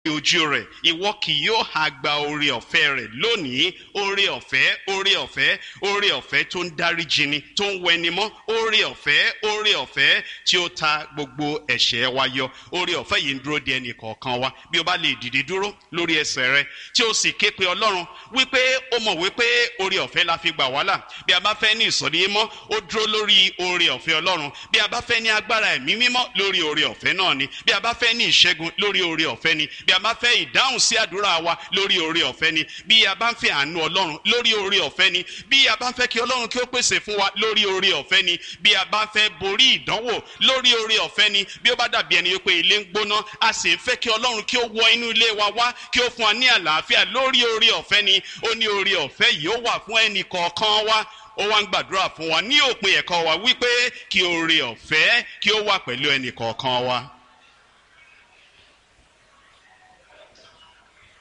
ojú rẹ̀ ìwọ kì yóò ha gba oore ọ̀fẹ́ rẹ̀ lónìí oore ọ̀fẹ́ oore ọ̀fẹ́ oore ọ̀fẹ́ tó ń dáríjì ni tó ń wẹni mọ́ oore ọ̀fẹ́ oore ọ̀fẹ́ tí ó ta gbogbo ẹ̀ṣẹ̀ wa yọ oore ọ̀fẹ́ yìí ń dúró de ẹnì kọ̀ọ̀kan wa bí o bá lè dìde dúró lórí ẹsẹ̀ rẹ tí o sì ké pe ọlọ́run wípé ó mọ̀ wípé oore ọ̀fẹ́ la fi gbà wá là bí a bá fẹ́ ní ìsọ̀rí mọ́ ó dúró lórí oore ọ̀fẹ́ ọlọ́run bí a bá fẹ́ ní agbára ẹ̀mí mímọ́ lórí oore ọ̀fẹ́ náà ni bí a bá fẹ́ ní ìṣẹ́gun lórí oore ọ̀fẹ́ ni bí a bá fẹ́ ìdáhùn sí àdúrà wa lórí oore ọ̀fẹ́ ni bí a bá ń fẹ́ àánú ọlọ́run lórí oore ọ̀fẹ́ ni bí a bá ń fẹ́ kí ọlọ́run kí ó pèsè fún wa lórí oore ọ̀fẹ́ ni bí a bá fẹ́ borí ìdánwò lórí oore ọ̀fẹ́ ni bí ó bá dàbí ẹni wípé ilé ń gbóná a sì ń fẹ́ kí ọlọ́run kí ó wọ inú ilé wa wá kí ó fún wa ní àlàáfíà lórí oore ọ̀fẹ́ ni ó ní oore ọ̀fẹ́ yìí ó wà fún ẹnì kọ̀ọ̀kan wa ó wá ń gbàdúrà fún wa ní òpin ẹ̀kọ́ wa wípé kí oore ọ̀fẹ́ kí ó wà pẹ̀lú ẹnì kọ̀ọ̀kan wa.